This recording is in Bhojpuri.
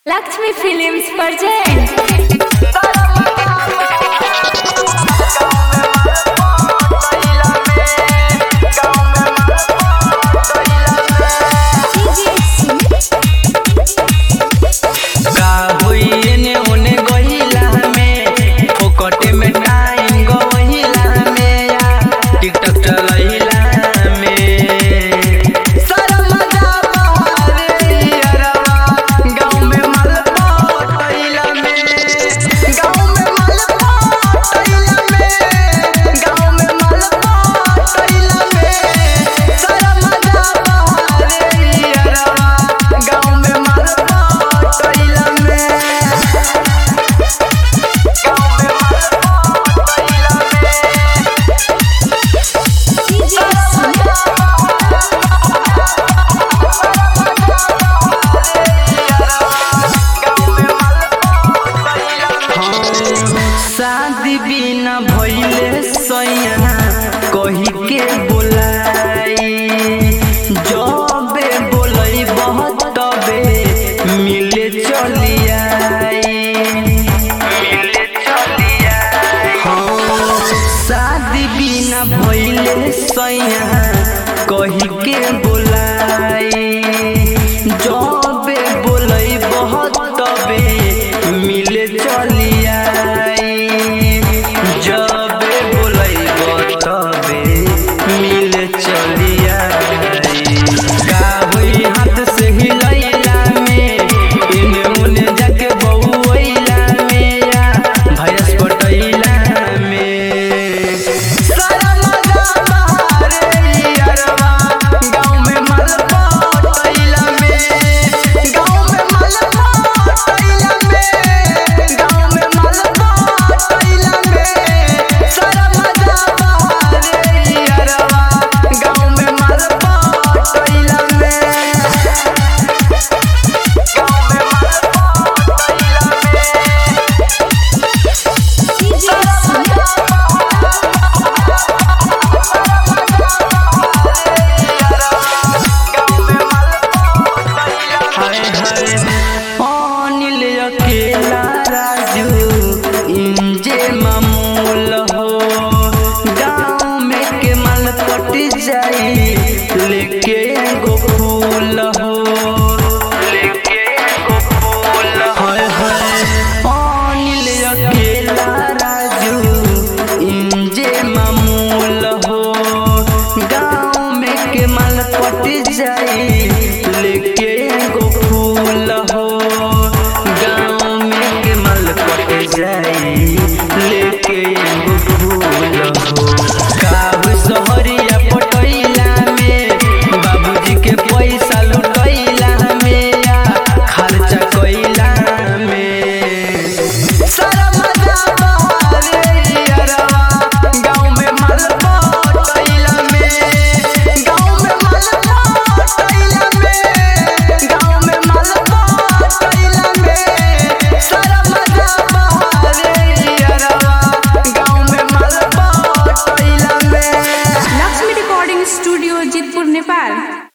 लक्ष्मी फिल्म्स प्रेजेंट का होई एने ओने गहिला में फोकटे में टाइम गहिला में या टिकटॉक चलहिला में सारा मजा बहारे यारवा गाँव में माल पटैला में गाँव में माल पटैला में गाँव में माल पटैला में सारा मजा बहारे यारवा गाँव में माल पटैला में शादी बिना भइले सैया कही के बोलाई जबे बोलई बहुत तबे मिले चलिया मिले चलिया शादी बिना भइले सैया कही के बोलाई जबे बोलई बहुत तबे मिले चलिया जबे बोलई तबे मिले चलिया का होई हाथ से हिलैला में इने उने जाके बउइला में या भैंस पटैला में सारा मजा बहारे यारवा गाँव में माल पटैला में गाँव में माल पटैला में गाँव में माल पटैला में सारा मजा बहारे यारवा गाँव में माल पटैला में गाँव में माल हाय हाय अनिल अकेला राजू इंजे मामूल हो गाँव में के माल पट जाई लेके एगो फूल हो लेके एगो फूल हाय हाय अनिल अकेला राजू इंजे मामूल हो गाँव में के माल पट जाई लेके एगो फूल हो गाँव में के माल पट जाई